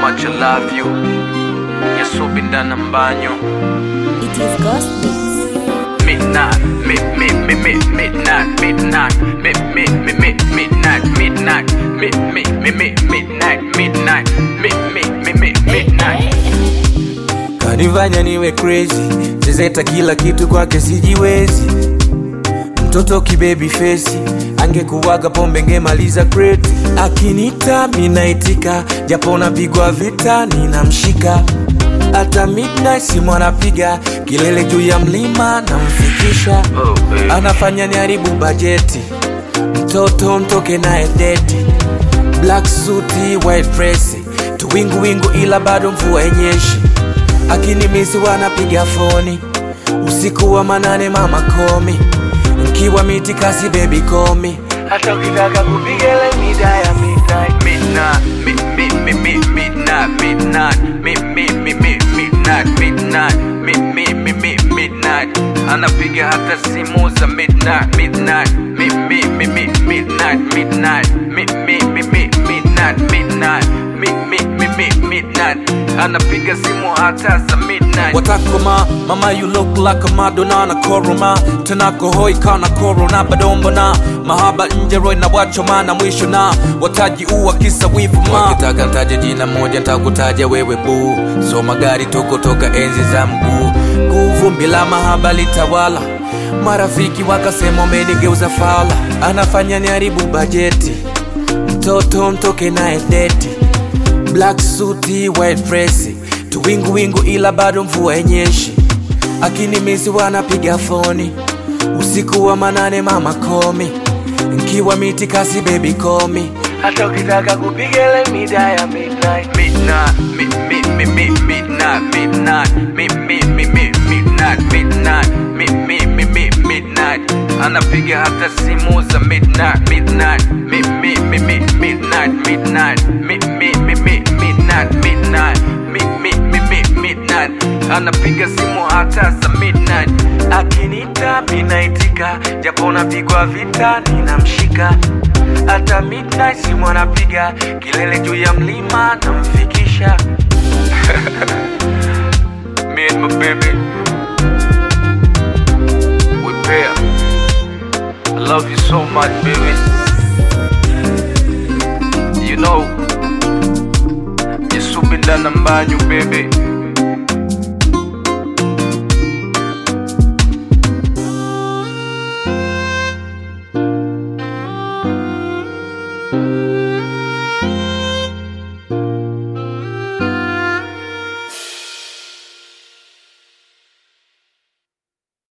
much I love you. Yasubindana mbanyo. It is Ghost Beats. Midnight, mid, mid, mid, mid, midnight, midnight, mid, mid, mid, mid, midnight, midnight, mid, mid, mid, mid, midnight, midnight, mid, mid, mid, mid, midnight. kanifanya niwe crazy zezeta kila kitu kwake sijiwezi mtoto kibebi fesi angekuwaga pombe ngemaliza kreti akinita minaitika japo napigwa vita ninamshika hata midnight simu anapiga kilele juu ya mlima namfikisha Oh, baby. anafanya niharibu bajeti mtoto mtoke naye deti black suti white dress tuwinguwingu ila bado mvua enyeshi akinimisi wanapiga foni usiku wa manane mama komi nkiwa miti kasi bebi komi hata ukitaka kupigele mida ya midnight Midnight, mid, mid, mid, mid, midnight, midnight, mid, mid, mid, mid, midnight, midnight, mid, mid, mid, mid, midnight. Anapiga hata simu za midnight, midnight, mid, mid, mid, mid, midnight, midnight, mid, mid, mid, mid, midnight, midnight, mid, mid, mid, mid, midnight. Anapiga simu hata za midnight. watakoma mama you look like a madonna na koroma tenako hoi kana korona badombona mahaba nje roi na wachoma na mwisho na wataji uwa kisa wivu ma wakitaka ntaje jina moja ntakutaja wewe buu so magari tuko toka enzi za mguu kuvumbi la mahaba litawala marafiki wakasema umenigeuza fala anafanya niharibu bajeti mtoto mtoke naye deti black suti white dress tuwinguwingu ila bado mvua enyeshi akinimisi wanapiga foni usiku wa manane mama komi nkiwa miti kasi bebi komi hata ukitaka kupigele mida ya midnight midnight, mid, mid, mid, mid, midnight, midnight, mid, mid, mid, mid, midnight, midnight, mid, mid, mid, mid, midnight. Anapiga hata simu za midnight, midnight, mid, mid, mid, mid, midnight, midnight, mid, mid, mid, mid, midnight, midnight, mid, mid, mid, mid, midnight. Anapiga simu hata za midnight. akinita minaitika japo napigwa vita ninamshika hata midnight simu anapiga kilele juu ya mlima namfikisha Me and my baby, we pair. I love you so much, baby. You know, you're super than a man, you baby.